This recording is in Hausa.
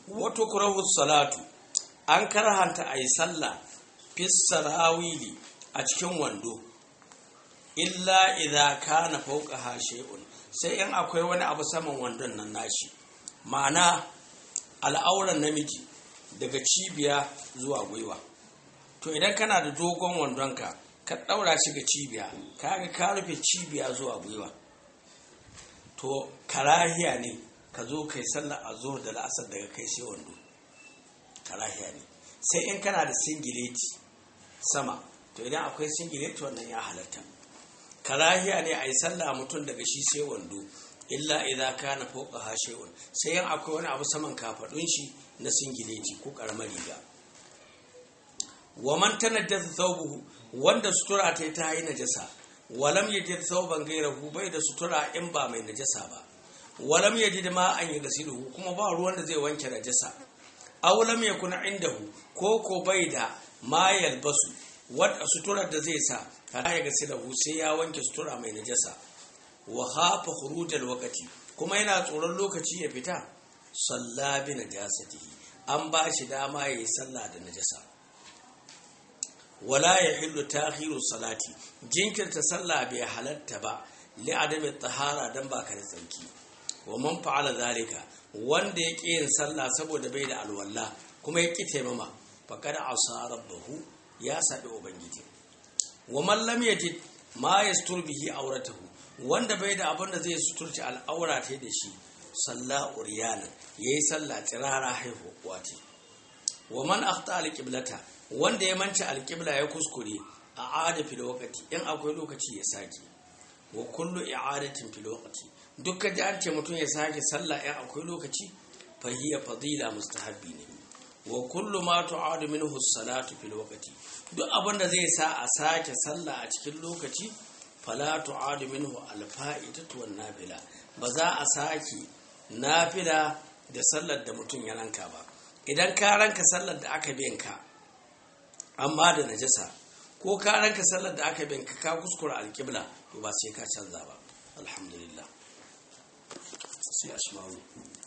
wato kurahu salatu an karhanta a yi sallah fis sarawili a cikin wando illa idza kana fawqaha shay'un sai in akwai wani abu saman wandon nan nashi ma'ana al'auran namiji daga cibiya zuwa gwiwa to idan kana da dogon wandonka ka daura shi ga cibiya kaga ka rufe cibiya zuwa gwiwa to karahiya ne ka zo kai sallar azhar da la'asar daga kai sai wando karahiya ne sai in kana da singileti sama to idan akwai singileti wannan ya halatta karahiya ne a yi sallah mutum daga shi sai wando illa idan kana fauka hashewan sai yan akwai wani abu saman kafadun shi na singileti ko karamar riga wa man tanajjasa thawbuhu wanda sutura ta ta yi najasa walam yajid thawban ghayrahu bai da sutura in ba mai najasa ba walam yajid ma an yi gasiluhu kuma ba ruwan da zai wanke najasa aw lam yakun indahu ko ko bai da ma yalbasu wadda suturar da zai sa kada ya gasiluhu sai ya wanke sutura mai najasa wa hafa khurujal waqti kuma yana tsoron lokaci ya fita salla bi najasatihi an ba shi dama yayi sallah da najasa wala yahillu ta'khiru salati jinkirta sallah bai halatta ba li adami tahara dan baka da tsanki wa man fa'ala zalika wanda ya ƙi yin sallah saboda bai da alwala kuma ya ƙi taimama faqad asa rabbahu ya sabi ubangiji wa man lam yajid ma yastur bihi auratahu wanda bai da abin da zai suturci al'aura ta da shi salla uryanan yayi sallah tsirara haihu wati wa man akhta alqiblata wanda ya manci alqibla ya kuskure a ada fil waqti in akwai lokaci ya sake wa kullu i'adatin fil waqti dukkan da an ce mutum ya sake sallah in akwai lokaci fa hiya fadila mustahabbi ne wa kullu ma tu'adu minhu as-salatu fil waqti duk abin da zai sa a sake sallah a cikin lokaci fala tu'adu minhu al-fa'idatu wan nafila ba za a sake nafila da sallar da mutum ya ranka ba idan ka ranka sallar da aka bin ka amma da najasa ko ka ranka sallar da aka bin ka ka kuskura alƙibla to ba sai ka canza ba alhamdulillah sai asma'u